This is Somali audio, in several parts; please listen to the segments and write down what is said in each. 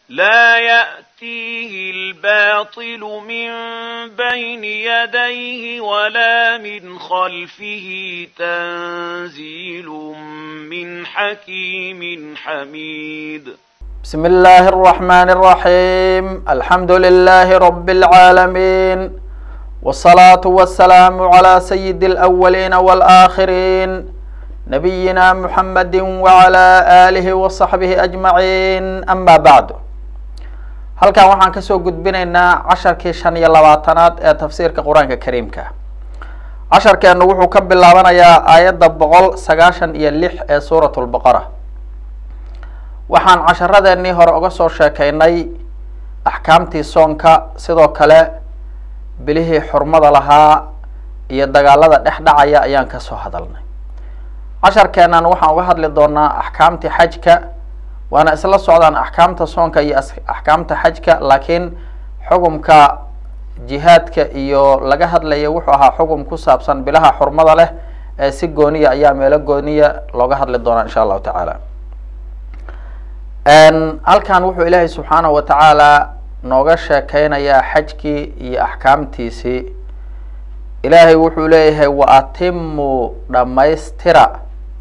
لا يأتيه الباطل من بين يديه ولا من خلفه تنزيل من حكيم حميد بسم الله الرحمن الرحيم الحمد لله رب العالمين والصلاة والسلام على سيد الأولين والآخرين نبينا محمد وعلى آله وصحبه أجمعين أما بعد halkan waxaan kasoo gudbinaynaa casharkii shan iyo labaatanaad ee tafsiirka qur-aanka kariimka casharkeenu wuxuu ka bilaabanayaa aayadda boqol sagaashan iyo lix ee suurat lbaqara waxaan casharadeenii hore uga soo sheekeynay axkaamtii soonka sidoo kale bilihii xurmada lahaa iyo dagaalada dhex dhacaya ayaan kasoo hadalnay casharkeenan waxaan uga hadli doonaa axkaamtii xajka waana isla socdaan axkaamta soonka iyo axkaamta xajka laakiin xugumka jihaadka iyo laga hadlaya wuxuu ahaa xugum ku saabsan bilaha xurmada leh ee si gooniya ayaa meelo gooniya looga hadli doonaa insha allahu tacaala halkan wuxuu ilaahay subxaanahu wa tacaala nooga sheekeynayaa xajkii iyo axkaamtiisii ilaahay wuxuu leeyahay wa atimuu dhammaystira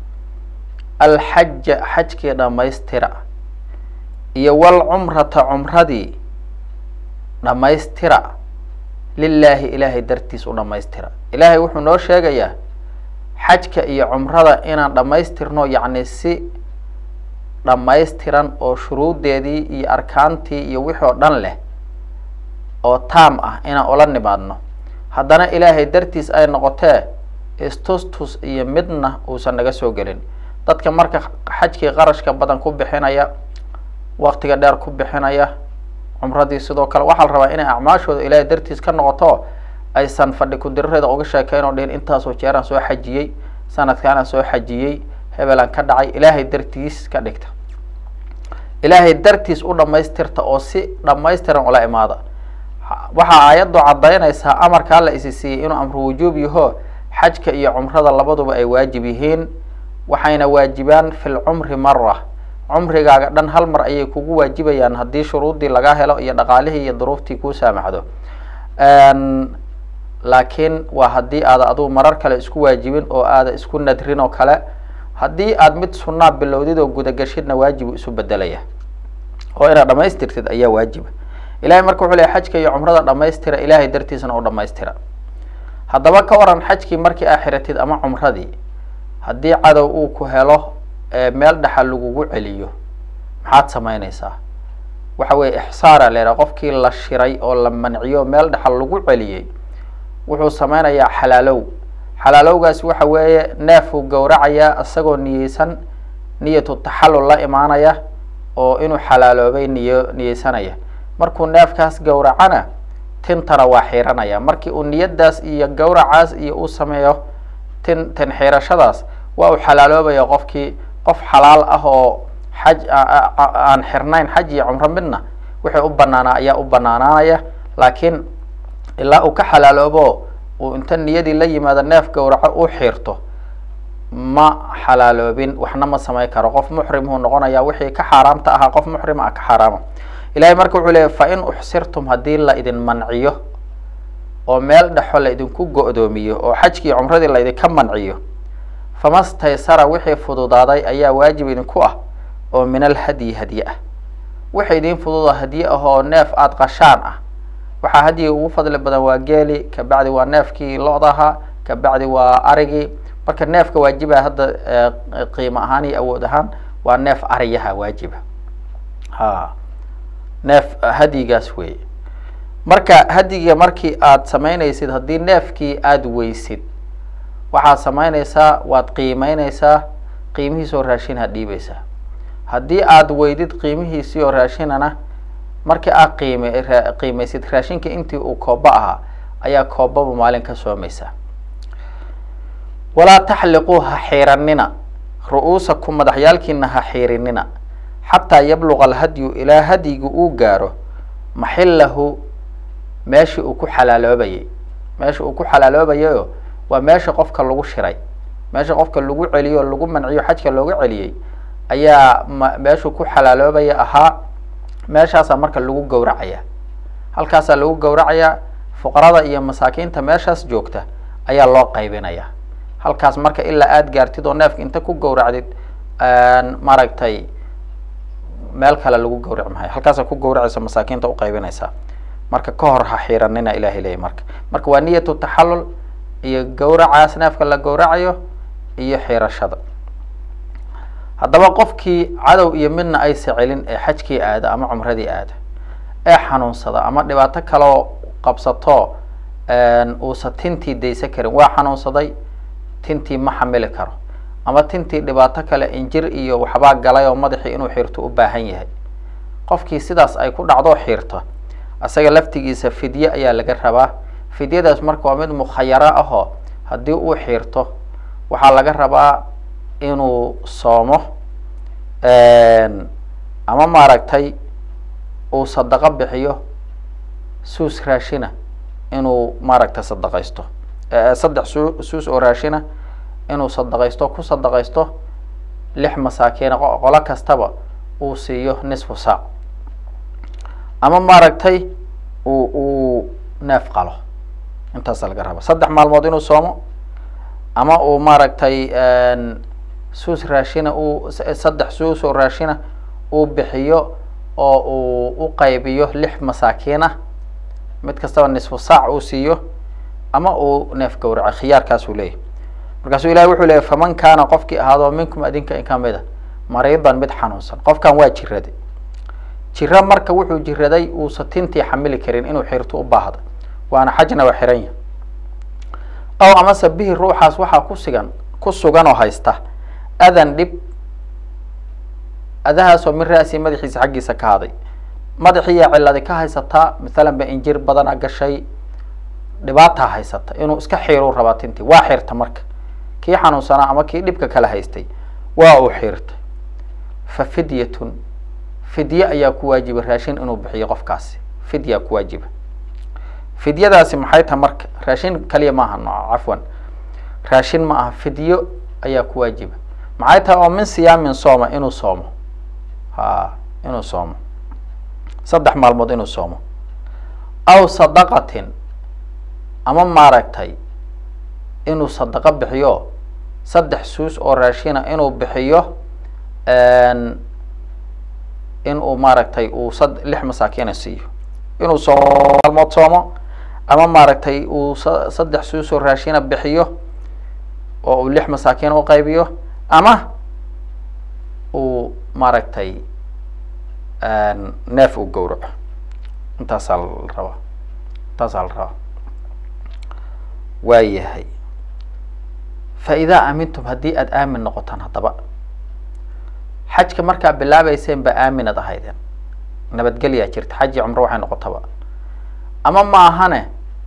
alxaja xajkii dhammaystira iyo walcumrata cumradii dhammaystira lilaahi ilaahay dartiis u dhammaystira ilaahay wuxuu noo sheegayaa xajka iyo cumrada inaan dhammaystirno yacni si dhammaystiran oo shuruudeedii iyo arkaantii iyo wixii oo dhan leh oo taam ah inaan ula nimaadno haddana ilaahay dartiis ay noqotee istustus iyo midna uusan naga soo gelin dadka marka xajkii qarashka badan ku bixinaya waktiga dheer ku bixinaya cumradii sidoo kale waxaa la rabaa inay acmaashooda ilaahay dartiis ka noqoto aysan fadhi ku-dirareeda uga sheekeyn oo dhihin intaasoo jeeraan soo xajiyey sanadkaanaan soo xajiyey hebelaan ka dhacay ilaahay dartiis ka dhigta ilaahay dartiis u dhammaystirta oo si dhammaystiran ula imaada waxaa aayaddu caddaynaysaa amarkaa la isi siiyey inuu amru wujuub yaho xajka iyo cumrada labaduba ay waajib yihiin waxayna waajibaan fi lcumri mara cumrigaaga dhan hal mar ayay kugu waajibayaan haddii shuruuddii laga helo iyo dhaqaalihii iyo duruuftii kuu saamaxdo laakiin waa haddii aada adugu marar kale isku waajibin oo aada isku nadrin oo kale haddii aad mid sunaa bilowdid oo gudagashidna waajibu isu bedelaya oo inaad dhamaystirtid ayaa waajiba ilahay marka wuxuu leey xajka iyo cumrada dhamaystira ilaahay dartiisna u dhamaystira haddaba ka waran xajkii markii aa xiratid ama cumradii haddii cadow uu ku helo meel dhaxa lagugu celiyo maxaad samaynaysaa waxa weye ixsaara leedaha qofkii la shiray oo la manciyo meel dhaxa lagu celiyey wuxuu sameynayaa xalaalow xalaalowgaas waxa weeye neefuu gowracayaa isagoo niyeysan niyatu taxallul la imaanaya oo inuu xalaaloobay niyo niyeysanaya markuu neefkaas gowracana tintana waa xiiranaya markii uu niyadaas iyo gowracaas iyo uu sameeyo tin tin xiirashadaas waa uu xalaaloobaya qofkii qof xalaal ah oo xaj aan xirnayn xaj iyo cumro midna wixii u banaanaa ayaa u banaanaanaya laakiin ilaa uu ka xalaaloobo uu inta niyadii la yimaado neef gowraco u xiirto ma xalaaloobin waxna ma samay karo qof muxrimuu noqonaya wixii ka xaaraamta ahaa qof muxrima ah ka xaaraama ilahay marka wuxuu leeyay fa in uxsirtum haddii la idin manciyo oo meel dhexo la idinku go-doomiyo oo xajkii cumradii la idinka manciyo fama staysara wixii fududaaday ayaa waajib idinku ah oo min alhadyi hadye ah wixii idin fududa hadye ah oo neef aada qashaan ah waxaa hadyiga ugu fadli badan waa geeli kabacdi waa neefkii lo-daha kabacdi waa arigii marka neefka waajiba hadda qiimo ahaan iyo awood ahaan waa neef ariyaha waajiba ha neef hadyigaas wey marka hadyiga markii aad samaynaysid haddii neefkii aada weysid waxaad samaynaysaa waad qiimeyneysaa qiimihiisi oo raashinha dhiibeysaa haddii aada weydid qiimihiisii oo raashinana markii aad qiime qiimeysid raashinka intii uu kooba ahaa ayaa koobaba maalin ka soomaysaa walaa taxliquu ha xiiranina ru-uusakum madaxyaalkiina ha xiirinina xataa yabluqa alhadyu ilaa hadyigu uu gaaro maxillahu meeshii uu ku xalaaloobayay meesha uu ku xalaaloobayayo waa meesha qofka lagu shiray meesha qofka lagu celiyo lagu manciyo xajka looga celiyey ayaa ma meeshuu ku xalaaloobaya ahaa meeshaasaa marka lagu gowracaya halkaasaa lagu gowracayaa fuqarada iyo masaakiinta meeshaas joogta ayaa loo qaybinaya halkaas marka ilaa aada gaartid oo neefka inta ku gowracdid maaragtay meel kale lagu gawraci mahayo halkaasa ku gawracaysa masaakiinta uqaybinaysaa marka ka hor ha xiiranina ilahay leeyay marka marka waa niyatu taxallul iyo gawracaas neefka la gawracayo iyo xiirashada haddaba qofkii cadow iyo midna aysa celin ee xajkii aada ama cumradii aada ee xanuunsada ama dhibaato kaloo qabsato uusa tintii daysa karin waa xanuunsaday tintii ma xamili karo ama tintii dhibaato kale injir iyo waxbaa galay oo madaxii inuu xiirto u baahan yahay qofkii sidaas ay ku dhacdo xiirto isaga laftigiisa fidye ayaa laga rabaa fidyadaas marka waa mid mukhayaro ahoo haddii uu xiirto waxaa laga rabaa inuu soomo ama maaragtay uu sadaqo bixiyo suus raashina inuu maaragtay sadaqaysto saddex su suus oo raashina inuu sadaqaysto ku sadaqaysto lix masaakiina qolo kastaba uu siiyo nisfu saac ama maaragtay uu uu neef qalo intaasa laga raba saddex maalmood inuu soomo ama uu maaragtay suus raashina uu saddex suus oo raashina uu bixiyo oo uu u qaybiyo lix masaakiin ah mid kastaba nisfu saac uu siiyo ama uu neef gawraco khiyaarkaasuu leeyahy markaasuu ilahi wuxuu leeyay faman kaana qofkii ahaado minkum adinka in kamid a mariidan mid xanuunsan qofkan waa jiraday jiro marka wuxuu jiraday uusa tintii xamili karin inuu xirto u baahda waana xajna waa xiran yahy ow amase bihi ruuxaas waxaa ku sigan ku sugan oo haysta adan dhib adahaasoo min ra-si madaxiisa xaggiisa ka haday madaxiiyaa ciladi ka haysataa mathalan ba injir badana gashay dhibaataa haysata inuu iska xiiruu rabaa tintii waa xirta marka kii xanuunsanaa ama kii dhibka kala haystay waa uu xiirtay fa fidyatun fidye ayaa ku waajiba raashin inuu bixiyo qofkaasi fidyaa ku waajiba fidyadaasi maxay tahay marka raashin kaliya maaha nooca cafwan raashin ma aha fidyo ayaa ku waajiba maxay tahay oo min siyaamin sooma inuu soomo ha inuu soomo saddex maalmood inuu soomo aw sadaqatin ama maaragtay inuu sadaqo bixiyo saddex suus oo raashina inuu bixiyo inuu maaragtay uu sad lix masaakiina siiyo inuu soomo maalmood soomo ama maaragtay uu sa saddex suus oo raashina bixiyo oo uu lix masaakiin u qaybiyo ama uu maaragtay neef uu gawraco intaasaa la rabaa intaasaa la rabaa waa yahay fa idaa aamintum haddii aada aamin noqotaan haddaba xajka markaa bilaabeyseen ba aaminad ahaydeen nabadgelyaa jirta xaji cumro waxay noqotaba ama ma ahane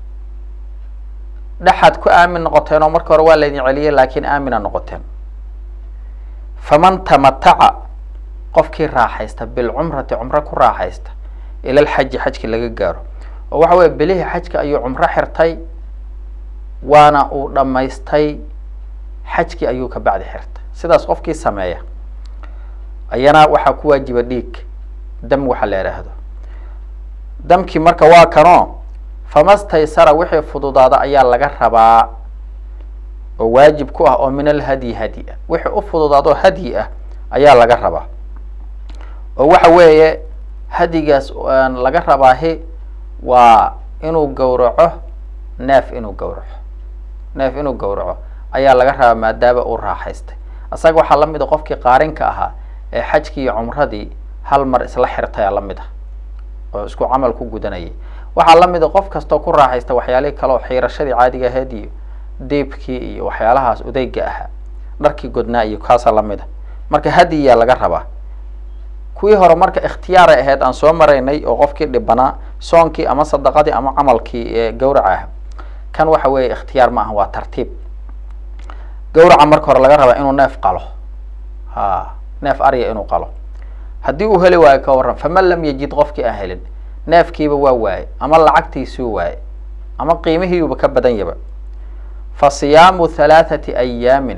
dhexaad ku aamin noqoteen oo marka hore waa laydin celiyay laakiin aamina noqoteen faman tamataca qofkii raaxaysta bilcumrati cumro ku raaxaysta ila lxaji xajki laga gaaro oo waxa weye bilihii xajka ayuu cumro xirtay waana uu dhammaystay xajkii ayuu ka bacdi xirtay sidaas qofkii sameeya ayana waxaa ku waajiba dhiig dam waxa la idhaahdo damkii marka waa kanoo famastaysara wixii fududaada ayaa laga rabaa oo waajib ku ah oo min alhadyi hadyi ah wixii u fududaadoo hadyi ah ayaa laga rabaa oo waxa weeye hadyigaas laga rabaahi waa inuu gawraco neef inuu gawraco neef inuu gawraco ayaa laga rabaa maadaama uu raaxaystay isaga waxaa lamid a qofkii qaarinka ahaa ee xajkii iyo cumradii hal mar isla xirtaya lamid ah oo isku camal ku gudanayay waxaa lamid a qof kastoo ku raaxaysta waxyaalihii kale oo xiirashadii caadiga ahayd iyo deebkii iyo waxyaalahaas udeyga ahaa dharkii godnaa iyo kaasaa lamid a marka hadiyaa laga rabaa kuwii hore marka ikhtiyaaray ahayd aan soo maraynay oo qofkii dhibanaa soonkii ama sadaqadii ama camalkii ee gawraca ah kan waxa weeye ikhtiyaar ma aha waa tartiib gawraca marka hore laga rabaa inuu neef qalo ha neef arya inuu qalo haddii uu heli waayo ka warran faman lam yajid qofkii aan helin neefkiiba waa waaye ama lacagtiisuu waaye ama qiimihiiuba ka badan yaba fa siyaamu halaathati ayaamin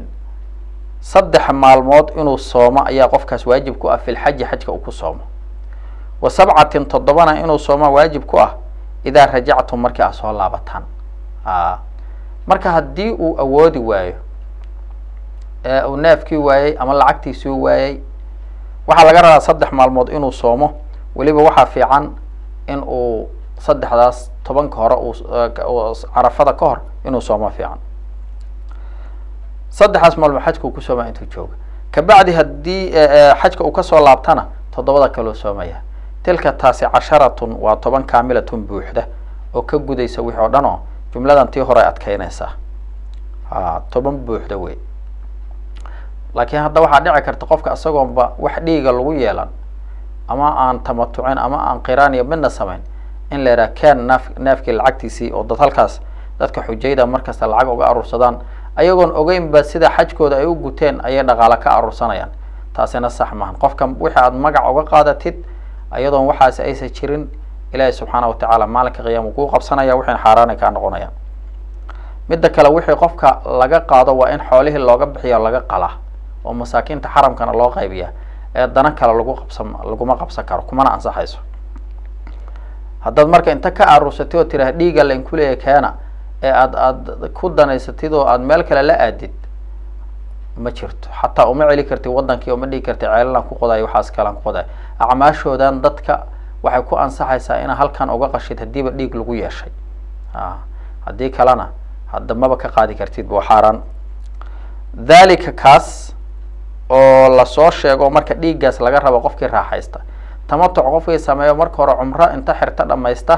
saddex maalmood inuu soomo ayaa qofkaas waajib ku ah fi lxaji xajka uu ku soomo wa sabcatin toddobana inuu soomaa waajib ku ah idaa rajactum markii aad soo laabataan a marka haddii uu awoodi waayo ee uu neefkii waayey ama lacagtiisii waayey waxaa laga rabaa saddex maalmood inuu soomo weliba waxaa fiican in uu saddexdaas tobanka hore uu carafada ka hor inuu soomo fiican saddexdaas maalmood xajka uu ku soomaya intuu jooga kabacdi haddii xajka uu kasoo laabtana toddobada kaloo soomaya tilka taasi casharatun waa toban kaamilatun buuxda oo ka gudaysa wixii oo dhan oo jumladan tii hore adkeynaysaa a toban buuxda wey laakiin hadda waxaa dhici karta qofka isagoonba wax dhiiga lagu yeelan ama aan tamatucin ama aan qiraan iyo midna samayn in la yidhaha ken naaf neefkii lacagtiisii oo dad halkaas dadka xujayda markasta lacag uga aruursadaan ayagoon ogeynba sida xajkooda ay u guteen ayay dhaqaale ka aruursanayaan taasina sax maahan qofka wixii aad magac uga qaadatid ayadoon waxaasi aysan jirin ilaahay subxaana watacaala maalinka qiyaama kuu qabsanaya wixiina xaaraanay kaa noqonayaan midda kale wixii qofka laga qaado waa in xoolihii looga bixiya laga qalaa oo masaakiinta xaramkana loo qaybiya ee dana kale lagu qabsan laguma qabsan karo kumana ansaxayso haddaad marka inta ka aruursatid oo tiraha dhiiga lainkuleeya keena ee aad aad ku danaysatid oo aad meel kale la aadid ma jirto xataa uma celi kartid wadankii uma dhigi kartid ceelalaan ku qodayo waxaas kalaan ku qodayo acmaashoodan dadka waxay ku ansaxaysaa inaa halkan uga qashid haddiiba dhiig lagu yeeshay a haddii kalena hadda maba ka qaadi kartid waa xaaraan dhalika kaas oo lasoo sheego marka dhiiggaas laga rabo qofkii raaxaysta tamatuc qofkii sameeyo marka hore cumro inta xirta dhamaysta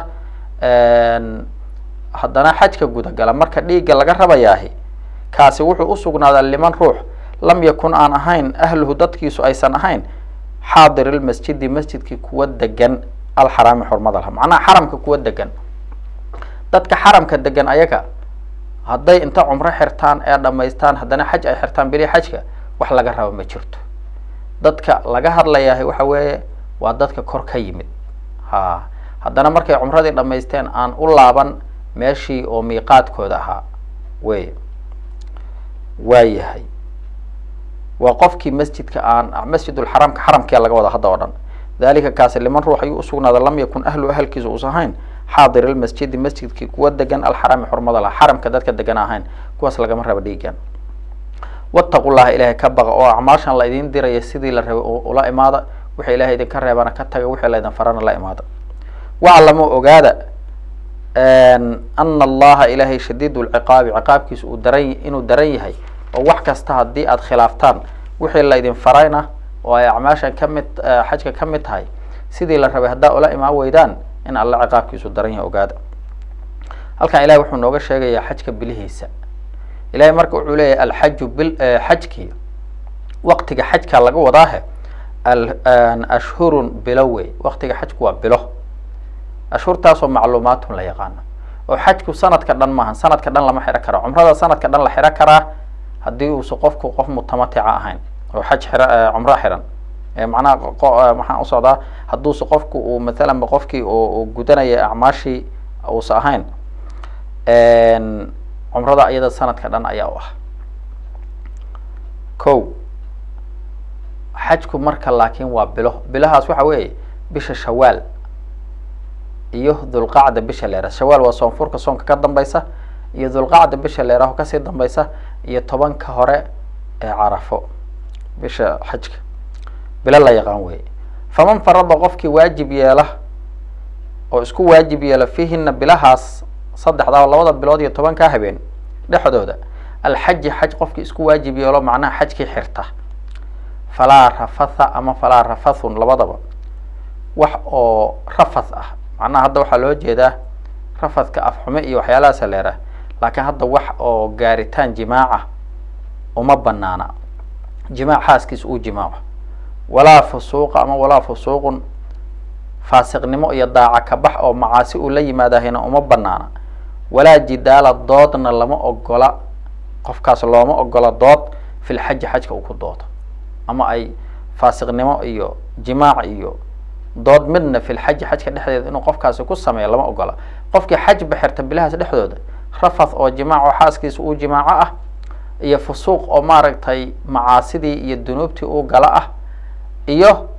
haddana xajka gudagala marka dhiigga laga rabayaahi kaasi wuxuu usugnaadaa liman ruux lam yakun aan ahayn ahluhu dadkiisu aysan ahayn xaadir ilmasjidi masjidkii kuwa degan alxaraami xurmada laha macnaha xaramka kuwa degan dadka xaramka degan ayaga hadday inta cumro xirtaan ee dhamaystaan haddana xaj ay xirtaan beli xajka wax laga rabo ma jirto dadka laga hadlayaahi waxa weeye waa dadka kor ka yimid ha haddana markay cumradii dhamaysteen aan u laaban meeshii oo miiqaadkooda ahaa wey waa yahay waa qofkii masjidka aan masjidulxaramka xaramkia laga wada hadda oo dhan dalika kaasi liman ruux ayuu usugnaada lam yakun ahlu ahalkiisa uusan ahayn xaadir ilmasjidi masjidkii kuwa degan alxaraami xurmada lah xaramka dadka degan ahayn kuwaas lagama rabo dhiigan wattaqu llaha ilaahay ka baqa oo acmaashan la idin diraya sidii la rabay ula imaada wixii ilahay idinka reebana ka taga wixii laydin farana la imaada waclamu ogaada ana allaha ilaahay shadiid lciqaabi ciqaabkiisa uu daran inuu daran yahay oo wax kasta haddii aad khilaaftaan wixii laydin farayna oo ay acmaashan kamid xajka ka mid tahay sidii la rabay haddaa ula imaan weydaan in alla ciqaabkiisu daran yahay ogaada halkan ilahay wuxuu nooga sheegayaa xajka bilihiisa ilahay marka wuxuu leeyahay alxaju bil xajkii waqtiga xajka laga wadaahe ashhurun bilo wey waqtiga xajku waa bilo ashhurtaasoo macluumaatun la yaqaano oo xajku sanadka dhan maahan sanadka dhan lama xiro karo cumrada sanadka dhan la xiro karaa haddii uusa qofku qof mutamatica ahayn oo xaj xira cumro xiran macnaha maxaan usocdaa hadduuse qofku uu mathalan ba qofkii uu gudanaya acmaashii uusa ahayn cumrada iyada sanadka dhan ayaa u ah ko xajku marka laakiin waa bilo bilahaas waxa weeye bisha shawaal iyo dhulqacda bisha leera shawaal waa soonfurka soonka ka dambaysa iyo dhulqacda bisha leeraho kasii dambaysa iyo tobanka hore ee carafo bisha xajka bilo la yaqaan weye faman farada qofkii waajib yeela oo isku waajib yeela fiihina bilahaas saddexdaa labada bilood iyo tobankaa habeen dhexdooda alxaji xaj qofkii isku waajib yeelo macnaha xajkii xirta falaa rafatha ama falaa rafathun labadaba wax oo rafath ah macnaha hadda waxaa loo jeedaa rafadka afxume iyo waxyaalahaasa leerah laakiin hadda wax oo gaaritaan jimaaca uma banaana jimaac xaaskiisa uu jimaaco walaa fusuuqa ama walaa fusuuqun faasiqnimo iyo daaca kabax oo macaasi uu la yimaadahayna uma banaana walaa jidaala doodna lama ogola qofkaas looma ogola dood fil xaji xajka uu ku doodo ama ay faasiqnimo iyo jimaac iyo dood midna fil xaji xajka dhexdeeda inuu qofkaasi ku sameeyo lama ogola qofkii xaj baxirta bilahaas dhexdooda rafath oo jimaac oo xaaskiisa uu jimaaco ah iyo fusuuq oo maaragtay macaasidii iyo dunuubtii uu gala ah iyo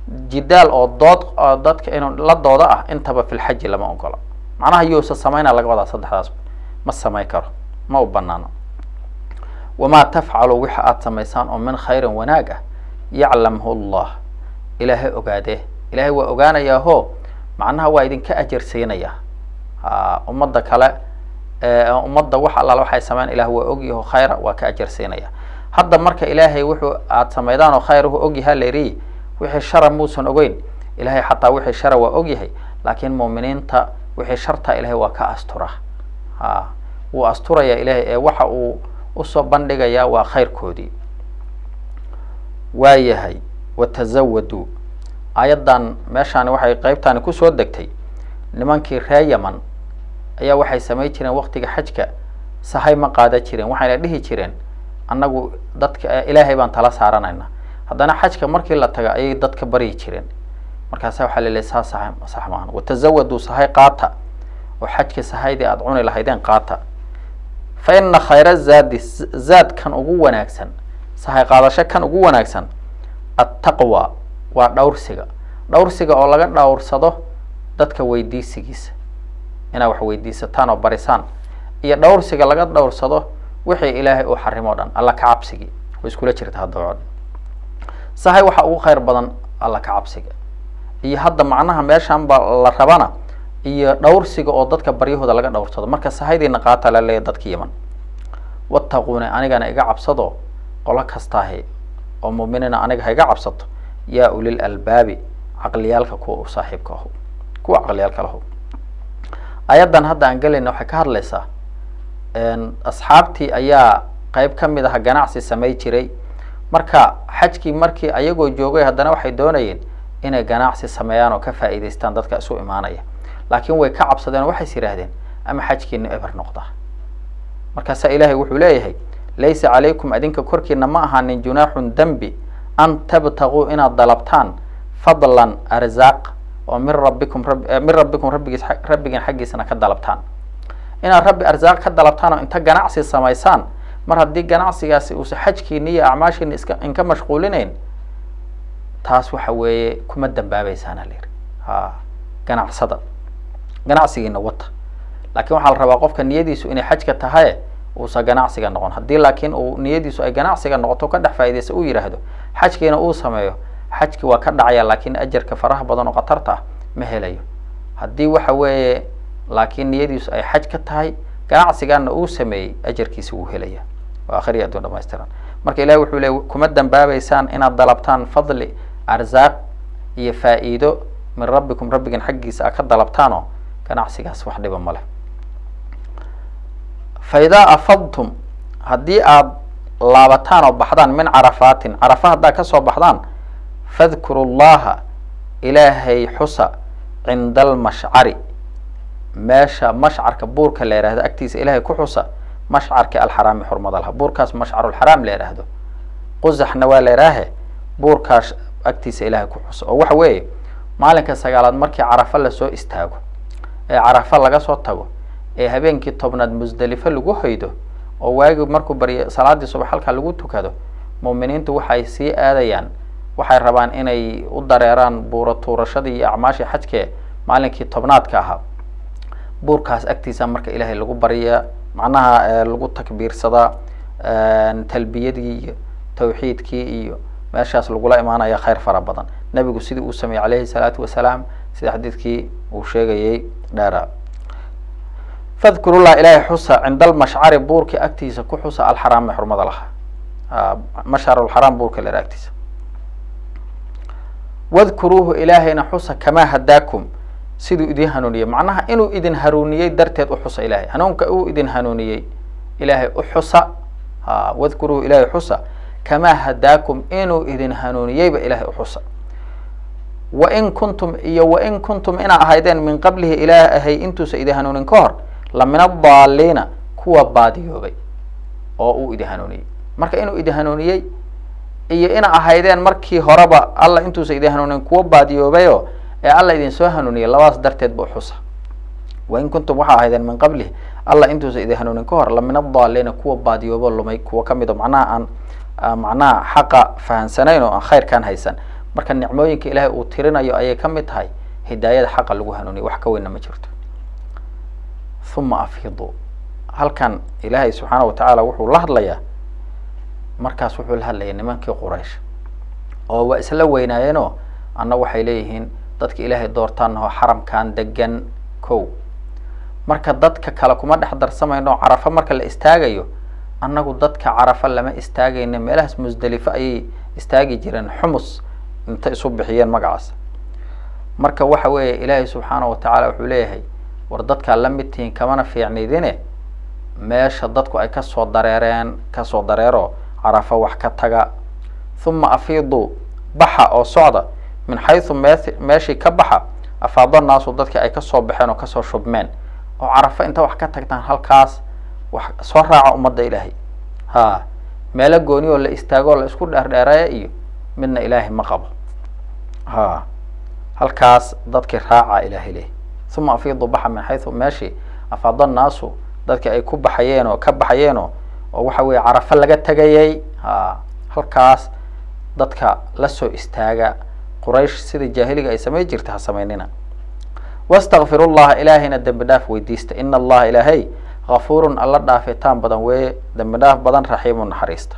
jidaal oo dood oo dadka inuu la doodo ah intaba fi lxaji lama ogola macnaha yousa sameynaa laga wadaa saddexdaas ma samayn karo ma u banaano wamaa tafcalu wixa aada samaysaan oo min khayrin wanaag ah yaclamhu llah ilaahay ogaadee ilaahay waa ogaanayaaho macnaha waa idinka ajarsiinaya ummadda kale ummadda wax allaal waxay sameyn ilah waa ogyaho khayra waa ka ajarsiinaya hadda marka ilaahay wuxuu aada samaydaan oo khayr wuxuu ogyahaa layriyi wixii shara muusan ogeyn ilahay xataa wixii shara waa ogyahay laakiin muuminiinta wixii shartaa ilahay waa ka astura a wuu asturaya ilahay ee waxa uu usoo bandhigayaa waa khayrkoodii waa yahay watazawaduu aayaddan meeshaani waxay qeybtaani kusoo degtay nimankii ree yaman ayaa waxay samayn jireen waktiga xajka sahay ma qaada jireen waxayna dhihi jireen annagu dadka ilaahay baan tala saaranayna haddana xajka markii la taga ayay dadka baryi jireen markaasa waxaa laleey saa sax sax maahan watazawaduu sahay qaata oo xajka sahaydii aada cuni lahaydeen qaata fa ina khayra zaadi zaad kan ugu wanaagsan sahay qaadasho kan ugu wanaagsan attaqwa waa dhowrsiga dhowrsiga oo laga dhowrsado dadka weydiisigiisa inaad wax weydiisataan oo barisaan iyo dhowrsiga laga dhowrsado wixii ilaahay uu xarimo o dhan alla ka cabsigii way iskula jirta haddaba o dhan sahay waxaa ugu khayr badan alla ka cabsiga iyo hadda macnaha meeshan ba la rabana iyo dhowrsiga oo dadka baryahooda laga dhowrsado marka sahaydiina qaata laleeya dadka yaman wattaquuni anigana iga cabsado qolo kastaahi oo muuminiina aniga ha iga cabsato yaa ulil albaabi caqliyaalka kuwa u saaxiibka aho kuwa caqliyaalka laho ayaddan hadda aan gelayna waxay ka hadlaysaa asxaabtii ayaa qeyb ka mid aha ganacsi samay jiray marka xajkii markii ayagoo joogay haddana waxay doonayeen inay ganacsi sameeyaan oo ka faa'iidaystaan dadka isu imaanaya laakiin way ka cabsadeen oo waxays yidhaahdeen ama xajkiina eber noqda markaasaa ilaahay wuxuu leeyahay laysa calaykum adinka korkiina ma ahaanin junaaxun dembi an tabtaguu inaad dalabtaan fadlan arzaaq oo min rabbikum min rabbikum rabbigiis rabbigiin xaggiisana ka dalabtaan inaad rabbi arsaaq ka dalabtaan oo inta ganacsi samaysaan mar haddii ganacsigaasi uusa xajkiina iyo acmaashiina iska inka mashquulinayn taas waxa weeye kuma dambaabeysaan ha layidhi ha ganacsada ganacsigiina wata laakiin waxaa la rabaa qofka niyadiisu inay xajka tahaye uusa ganacsiga noqon haddii laakiin uu niyadiisu ay ganacsiga noqoto ka dhex faa'idaysa uu yidhaahdo xajkiina uu sameeyo xajki waa ka dhacaya laakiin ajarka faraha badan oo khatarta ah ma helayo haddii waxa weeye laakiin niyadiisu ay xaj ka tahay ganacsigaana uu sameeyey ajarkiisa wuu helaya waa akhriya adduun dhamaystiran marka ilahi wuxuu leey kuma dambaabeysaan inaad dalabtaan fadli arsaaq iyo faa'iido min rabbikum rabbigan xaggiisa a ka dalabtaan oo ganacsigaas wax dhiba ma leh fa idaa afadtum haddii aad laabataan oo baxdaan min carafaatin carafa haddaad kasoo baxdaan fadkuru llaha ilaahay xusa cinda almashcari meesha mashcarka buurka la yihahdo agtiisa ilaahay ku xusa mashcarka alxaraami xurmada laha buurkaas mashcarulxaraam la yidhaahdo qusaxna waa la yihaahe buurkaas agtiisa ilaahay ku xusa oo waxa weeye maalinka sagaalaad markii carafa lasoo istaago ee carafa laga soo tago ee habeenkii tobnaad musdelifo lagu hoydo oo waagi markuu baryo salaadii subax halkaa lagu tukado muuminiintu waxay sii aadayaan waxay rabaan inay u dareeraan buura tuurashadii iyo acmaashii xajkee maalinkii tobnaadka ahaa buurkaas agtiisa marka ilaahay lagu baryaa macnaha lagu takbiirsadaa talbiyadii iyo tawxiidkii iyo meeshaas lagula imaanaya khayr fara badan nebigu sidii uu sameeyey calayhi salaatu wasalaam sida xadiidkii uu sheegayay dheera fadkurullah ilaahay xusa cinda almashcari buurka agtiisa ku xusa alxaraami xurmada lahaa mashcarulxaraam buurka lera agtiisa wadkuruuhu ilaahayna xusa kamaa hadaakum siduu idin hanuuniyey macnaha inuu idin hanuuniyey darteed u xusa ilahay hanuunka uu idin hanuuniyey ilaahay u xusa ha wadkuruuhu ilaahay xusa kamaa hadaakum inuu idin hanuuniyeyba ilahay u xusa wain kuntum iyo wain kuntum inaa ahaydeen min qablihi ilaah ahay intuusa idin hanuunin ka hor la min addaaliina kuwa baadiyoobay oo uu idin hanuuniyey marka inuu idin hanuuniyey iyo ina ahaydeen markii horeba alla intuusa idin hanuunin kuwa baadiyoobayo ee alla idin soo hanuuniyey labadaas darteed ba uxusa wain kuntum waxaa ahaydeen min qablihi alla intuusa idin hanuunin ka hor la min addaaliina kuwa baadiyoobo lumay kuwa kamid o macnaha aan macnaha xaqa fahansanayn oo aan khayrkaan haysan marka nicmooyinka ilaahay uu tirinayo ayay ka mid tahay hidaayada xaqa lagu hanuuniyo wax ka weynna ma jirto huma afiidu halkan ilaahay subxaana wa tacaala wuxuu la hadlayaa markaas wuxuu la hadlayay nimankii quraysh oo waa isla weynaayeenoo anna waxay leeyihiin dadka ilaahay doortaan oo xaramkan degan kow marka dadka kale kuma dhex darsamayno carafo marka la istaagayo annagu dadka carafo lama istaagayna meelahaas musdelifo ayay istaagi jireen xumus inta isu bixiyeen magacaas marka waxa weeye ilaahay subxaana wa tacaala wuxuu leeyahay war dadkaa la mid tihiin kamana fiicnaydine meesha dadku ay kasoo dareereen kasoo dareero carafo wax ka taga huma afiiduu baxa oo socda min xaysu me meeshii ka baxa afaado naasu dadkii ay kasoo baxeen oo kasoo shubmeen oo carafo inta wax ka tagtaan halkaas wax soo raaca ummadda ilaahay ha meelo gooni oo la istaagoo la isku dheerdheereeya iyo midna ilaahay ma qabo ha halkaas dadkii raaca ilaahay leh uma afiidu baxa min xaysu meeshii afaado naasu dadkii ay ku baxayeen oo ka baxayeenoo oo waxa weeye carafo laga tegayay ha halkaas dadka lasoo istaaga quraysh sida jaahiliga ay samay jirta ha samaynina wastakfiru llaha ilaahayna dembi dhaaf weydiista ina allaha ilaahay gafuurun alla dhaafitaan badan weeye dembi dhaaf badan raxiimu naxariista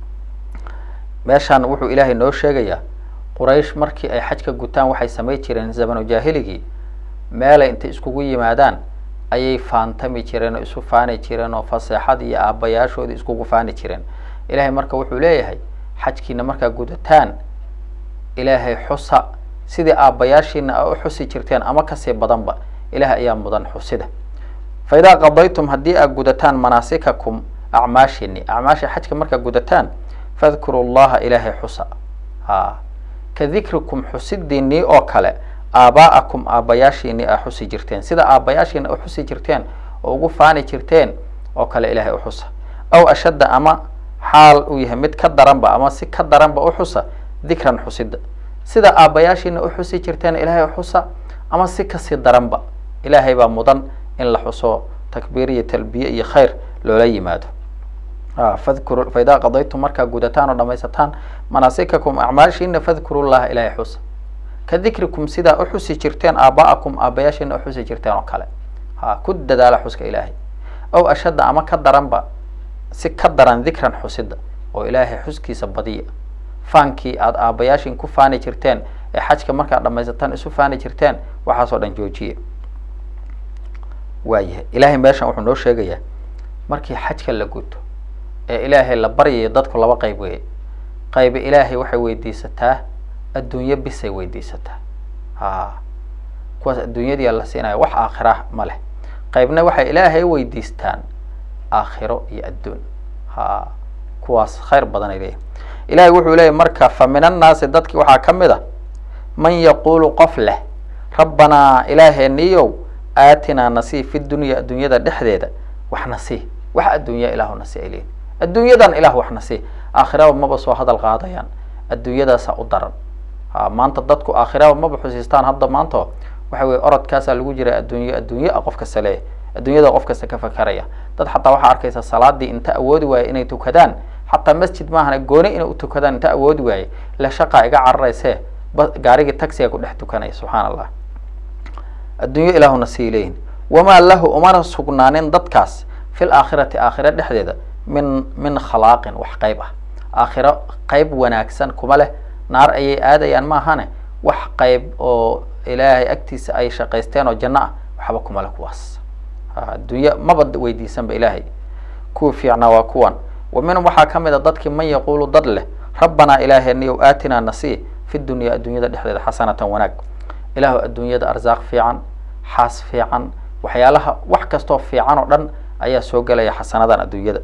meeshaan wuxuu ilaahay noo sheegayaa quraysh markii ay xajka gutaan waxay samay jireen zamanu jaahiligii meelay intay iskugu yimaadaan ayay faantami jireen oo isu faani jireen oo faseexad iyo aabbayaashoodii iskugu faani jireen ilaahay marka wuxuu leeyahay xajkiina markaa gudataan ilaahay xusa sidii aabbayaashiina a u xusi jirteen ama kasii badanba ilaahay ayaa mudan xusida fa idaa qadaytum haddii aad gudataan manaasikakum acmaashiini acmaasha xajka markaad gudataan fadkuru llaha ilaahay xusa ha ka dikrikum xusidiinii oo kale aabaa'akum aabbayaashiinii aa xusi jirteen sida aabbayaashiina u xusi jirteen oo ugu faani jirteen oo kale ilaahay u xusa aw ashadda ama xaal uu yahay mid ka daranba ama si ka daranba u xusa dikran xusida sida aabbayaashiina u xusi jirteen ilaahay u xusa ama si kasii daranba ilaahay baa mudan in la xuso takbiir iyo talbiye iyo khayr loola yimaado fadkuru fa idaa qadaytum markaa gudataan oo dhamaysataan manaasikakum acmaashiina fadkuru llaha ilaahay xusa ka dikrikum sidaa u xusi jirteen aaba'akum aabbayaashiina u xusi jirteen oo kale ha ku dadaala xuska ilaahay aw ashadda ama ka daranba si ka daran dikran xusida oo ilaahay xuskiisa badiya faankii aada aabbayaashin ku faani jirteen ee xajka markaad dhamaysataan isu faani jirteen waxaasoo dhan joojiye waayahay ilaahay meeshan wuxuu noo sheegayaa markii xajka la guto ee ilaahay la baryayo dadku laba qayb weeye qaybi ilaahay waxay weydiisataa adduunyo bisay weydiisataa ha kuwaas adduunyadii la siinaya wax aakhira ma leh qaybna waxay ilaahay weydiistaan aakhiro iyo adduun ha kuwaas khayr badan ay leeyihin ilahay wuxuu leeyahy marka fa min annaasi dadki waxaa ka mid a man yaquulu qof leh rabbanaa ilaaheeniyow aatinaa nasii fi dunya adduunyada dhexdeeda wax nasii wax adduunya ilaahu nasi ay leeyihin adduunyadan ilah wax nasii aakhiraba maba soo hadal qaadayaan adduunyadaasa u daran ha maanta dadku aakhiraba maba xusiistaan hadda maanta waxa weye orodkaasaa lagu jira adduunyo adduunye a qof kasta leeyahy adduunyada qof kasta ka fakaraya dad xataa waxaa arkaysa salaadii inta awoodi waaye inay tukadaan xataa masjid maahane gooni inay utukadaan inta awoodi waaye la shaqaa iga cararayse ba gaarigii taxiga ku dhex tukanaya subxaana allah adduunyo ilaahuna sii leeyihin wamaa lahu umana sugnaanin dadkaas fil aakhirati aakhira dhexdeeda min min khalaaqin wax qayb ah aakhiro qayb wanaagsan kuma leh naar ayay aadayaan maahane wax qayb oo ilaahay agtiisa ay shaqaysteen oo janno ah waxba kuma leh kuwaas adduunya maba weydiisanba ilaahay kuwa fiicnaa waa kuwan wa minhum waxaa ka mid a dadkii man yaquulu dad leh rabbanaa ilaaheeniyow aatinaa nasii fi dunya adduunyada dhexdeeda xasanatan wanaag ilaahu adduunyada arsaaq fiican xaas fiican waxyaalaha wax kastoo fiican oo dhan ayaa soo gelaya xasanadan adduunyada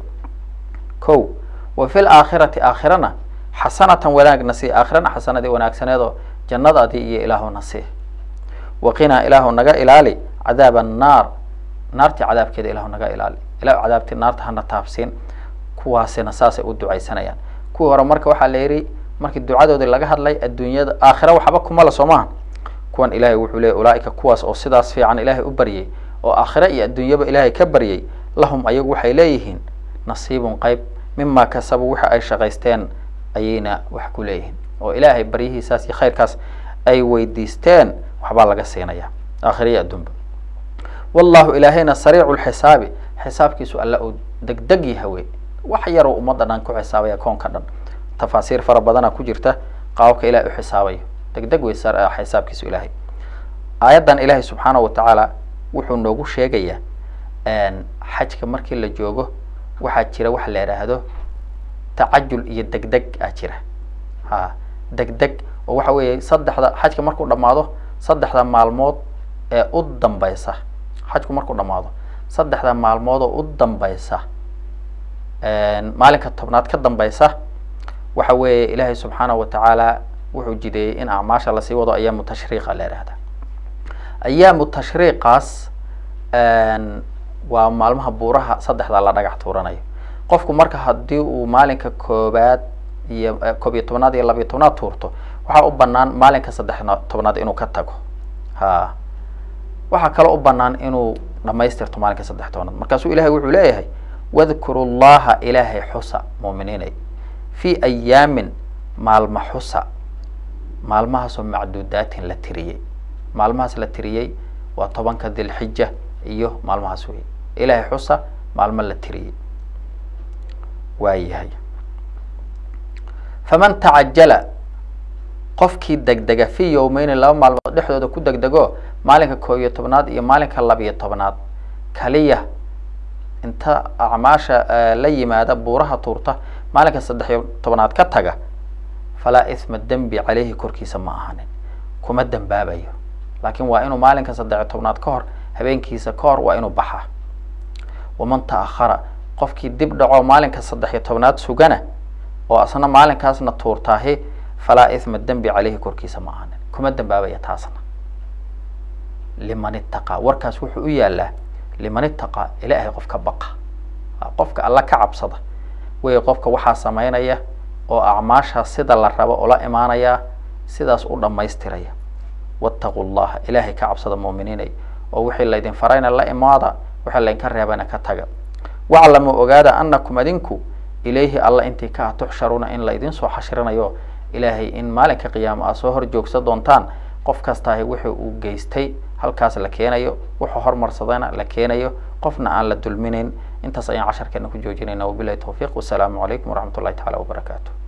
ko wa fi laakhirati aakhirana xasanatan wanaag nasii aakhirana xasanadii wanaagsaneedoo jannadaadii iyo ilaahu nasii waqinaa ilaahu naga ilaali cadaab annaar naartii cadaabkeeda ilaahu naga ilaali ilahu cadaabtii naarta hana taabsiin kuwaasina saasay u ducaysanayaan kuwii hore marka waxaa la yidhi markii ducadoodii laga hadlay adduunyada aakhira waxba kuma la soo maaha kuwan ilaahay wuxuu leeyay ulaaika kuwaas oo sidaas fiican ilaahay u baryay oo aakhira iyo adduunyaba ilaahay ka baryay lahum ayagu waxay leeyihiin nasiibun qayb mima kasabu wixi ay shaqaysteen ayayna wax ku leeyihiin oo ilaahay baryihiisaas iyo khayrkaas ay weydiisteen waxbaa laga siinaya aakhiriya adduunba wallahu ilaahayna sariicu lxisaabi xisaabkiisu alla uu degdeg yahawe wax yaroo ummadda dhan ku xisaabaya koonka dhan tafaasiir fara badana ku jirta qaababka ilahay u xisaabayo degdeg wey xisaabkiisu ilaahay aayaddan ilaahay subxaanahu watacaala wuxuu noogu sheegayaa xajka markii la joogo waxaa jira waxa la idhaahdo tacajul iyo degdeg aa jira ha degdeg oo waxa weeye saddexda xajka markuu dhamaado saddexda maalmood ee u dambaysa xajku markuu dhamaado saddexda maalmood oo u dambaysa maalinka tobnaad ka dambaysa waxa weeye ilaahay subxaanahu watacaala wuxuu jideeyey in acmaasha lasii wado ayaamu tashriiqa la ihahda ayaamu tashriiqaas waa maalmaha buuraha saddexda la dhagax tuuranayo qofku marka haddii uu maalinka koobaad iyo koob iyo tobnaad iyo labiyo tobnaad tuurto waxaa u banaan maalinka saddex tobnaad inuu ka tago ha waxaa kaloo u banaan inuu dhamaystirto maalinka saddex tobnaad markaasuu ilahay wuxuu leeyahay wadkuru llaha ilaahay xusa muuminiinay fi ayaamin maalma xusa maalmahaasoo macduudaatin la tiriyey maalmahaas la tiriyey waa tobanka dilxija iyo maalmahaas wey ilaahay xusa maalmo la tiriyey waa yahay faman tacajala qofkii degdega fi yowmeyni laba maalmood dhexdooda ku degdego maalinka koob iyo tobnaad iyo maalinka labiyo tobnaad kaliya inta acmaasha la yimaada buuraha tuurta maalinka saddex iyo tobnaad ka taga falaa isma dembi caleyhi korkiisa ma ahanin kuma dembaabayo laakiin waa inuu maalinka saddexiyo tobnaad ka hor habeenkiisa ka hor waa inuu baxaa waman ta'ahara qofkii dib dhaco maalinka saddex iyo tobnaad sugana oo asna maalinkaasna tuurtaahi falaa isma dembi caleyhi korkiisa ma ahanin kuma dembaabaya taasna liman itaqaa warkaas wuxuu u yaalaa liman itaqaa ilaahay qofka baqa qofka alla ka cabsada wey qofka waxaa samaynaya oo acmaashaas sida la rabo ula imaanaya sidaas u dhammaystiraya wattaqu llaha ilaahay ka cabsada muuminiinay oo wixii laydin farayna la imaada wixii laydinka reebana ka taga waclamu ogaada anakum adinku ilayhi alla intii ka ah tuxsharuuna in laydin soo xashrinayo ilaahay in maalinka qiyaama aad soo hor joogsa doontaan qof kastaahi wuxuu uu geystay halkaas la keenayo wuxuu hormarsadayna la keenayo qofna aan la dulminayn intaas ayaan casharkeena ku joojinayna wabilahi tawfiiq wasalaamu calaykum waraxmat ullahi tacala wabarakaatu